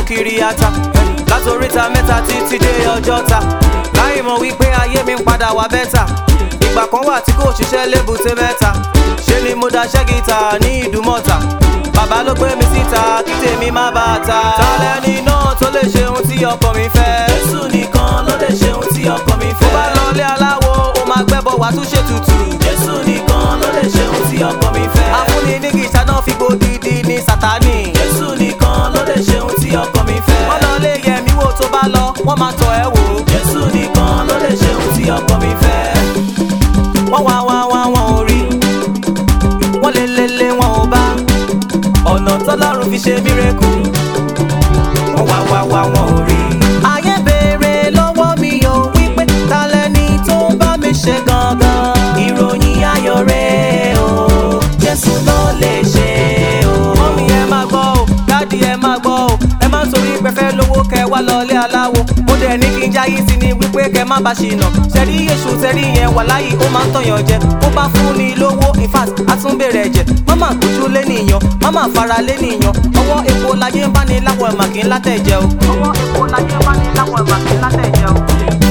kiri ata látòríta mẹ́ta títí dé ọjọ́ta láì mọ̀ wípé ayé mi ń padà wá bẹ́tà ìgbà kan wà tí kò ṣiṣẹ́ lébùté mẹ́ta ṣe ni mo daṣẹ́ gíta ní ìdúmọ̀ta bàbá ló gbé mi síta kí tèmi má bà á ta. talẹ́ni náà tó lè ṣe ohun tí ọkọ mi fẹ́. jésù nìkan ló lè ṣe ohun tí ọkọ mi fẹ́. ó bá lọ ilé aláwo ó máa gbẹ́bọ̀ wá tún ṣe tutù. jésù nìkan ló lè ṣe ohun tí ọkọ mi fẹ́. afúnni ní gìṣà náà fi gbòdìdì ní sátánì. jésù nìkan ló lè ṣe ohun tí ọkọ mi fẹ́. wọ́n lọ lé yẹmi wò tó bá lọ wọ́n máa tọ̀ ẹ́ wò. jésù nìkan ló lè ṣe ohun tí ọkọ mi fẹ́. wọ́n wá wá wá wọn ò rí wọ́n lé lé lé wọn ò bá ọ̀nà tọ́lọ́run fi ṣe mírèkù wọ́n wá wá wá wọn ò rí. ayé béèrè lọ́wọ́ mi ò wípé ta lẹni tó ń bá mi ṣe gangan. ìròyìn ayọ̀ rẹ̀ o jésù ló lè ṣe o. mọ́mí ẹ máa gbọ́ o dádì ẹ máa gbọ́ o ẹ má torí pẹ́fẹ́ lówó kẹ wá lọlé aláwo ó dẹ̀ ní kí n jáyé sí ni wípé kẹ má bá ṣìnà ṣẹ́rí èṣù tẹ́rí yẹn wà láyé ó máa ń tọ̀yàn jẹ ó bá fún ni lówó in fact á tún bèrè ẹ̀jẹ̀ máma gbójú lé nìyàn máma fara lé nìyàn ọwọ́ epo láyé ń bá ní láwọ̀ ẹ̀mà kí n látẹ̀jẹ̀ o. ọwọ́ epo láyé ń bá ní láwọ̀ ẹ̀mà kí n látẹ̀jẹ̀ o.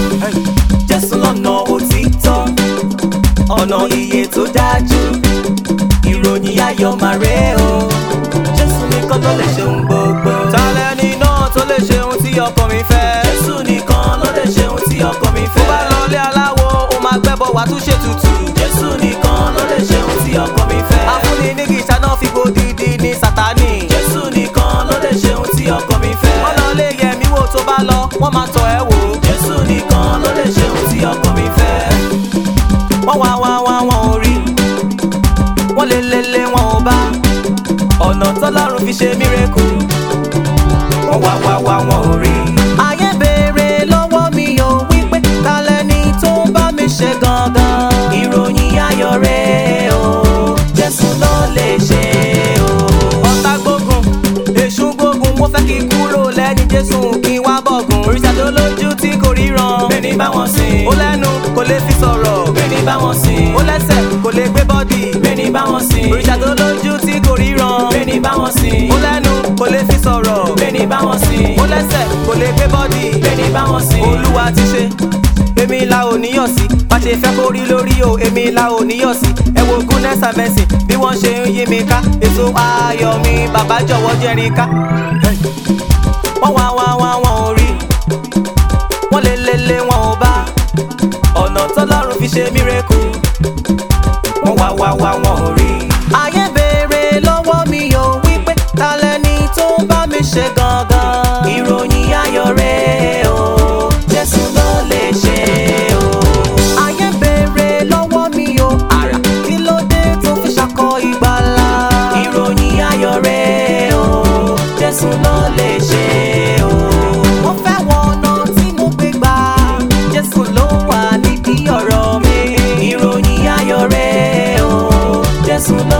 jésù lọ́nà òtítọ́ ọ̀nà iye tó dájú ìròyìn ayọ̀ máa rẹ̀ o jésù nìkan ló lè ṣe ohun gbogbo. talẹ́ni náà tó lè ṣe ohun tí ọkọ mi fẹ́. jésù nìkan ló lè ṣe ohun tí ọkọ mi fẹ́. ó bá lọ ilé aláwo ó máa gbẹ́bọ̀ wá tún ṣe tutù. jésù nìkan ló lè ṣe ohun tí ọkọ mi fẹ́. afúnni ní gìṣà náà fi gbòdìdì ní sátánì. jésù nìkan ló lè ṣe ohun tí ọkọ mi fẹ́. wọ́n lọ lé yẹmi wò tó bá lọ wọ́n máa tọ̀ ẹ́ wò. jésù nìkan ló lè ṣe ohun tí ọkọ mi fẹ́. wọ́n wá wá wá wọn ò rí wọ́n lé lé lé wọn ò bá ọ̀nà tọ́lọ́run fi ṣe mírèkù wọ́n wá wá wá wọn ò rí. ayé béèrè lọ́wọ́ mi ò wípé ta lẹni tó ń bá mi ṣe gangan. ìròyìn ayọ̀ rẹ̀ o jésù ló lè ṣe o. ọ̀tá gbógun èṣù gbógun mo fẹ́ kí n kúrò lẹ́ni jésù kí n wá bọ̀gùn. òrìṣà tó lójú tí kò ríran. bẹ́ẹ̀ni bá wọn sìn. ó lẹ́nu kò lè fi sọ̀rọ̀. bẹ́ẹ̀ni bá wọn sìn. ó lẹ́sẹ̀ kò lè gbé bọ́dì. bẹ́ẹ̀ni bá wọn sìn. òrìṣà tó lójú tí kò ríran. bẹ́ẹ̀ni bá wọn sìn. ó lẹ́nu kò lè fi sọ̀rọ̀. bẹ́ẹ̀ni bá wọn sìn. ó lẹ́sẹ̀ kò lè gbé bọ́dì. bẹ́ẹ̀ni bá wọn sìn. olúwa ti ṣe èmi la ò níyàn sí bá ṣe fẹ́ kó rí lórí o èmi la ò níyàn sí ẹ wo goodness and mercy bí wọ́n ṣe ń yí mi ká èso ayọ̀ mi bàbá jọ̀wọ́ jẹ́rìí ká. wọ́n wá wá wá wọn ò rí wọ́n lé lé lé wọn ò bá ọ̀nà tọ́lọ́run fi ṣe mírèkù wọ́n wá wá wá wọn ò rí. ayé béèrè lọ́wọ́ mi ò wípé ta lẹni tó ń bá mi ṣe gangan. ìròyìn ayọ̀ rẹ̀ o jésù ló lè ṣe o. ayé béèrè lọ́wọ́ mi ò àrà kí ló dé tó fi ṣakọ ìgbàlà. ìròyìn ayọ̀ rẹ̀ o jésù ló lè ṣe o. mo fẹ́ wọ ọ̀nà tí mo gbé gbà jésù ló wà nídìí ọ̀rọ̀ mi. ìròyìn ayọ̀ rẹ̀ o jésù ló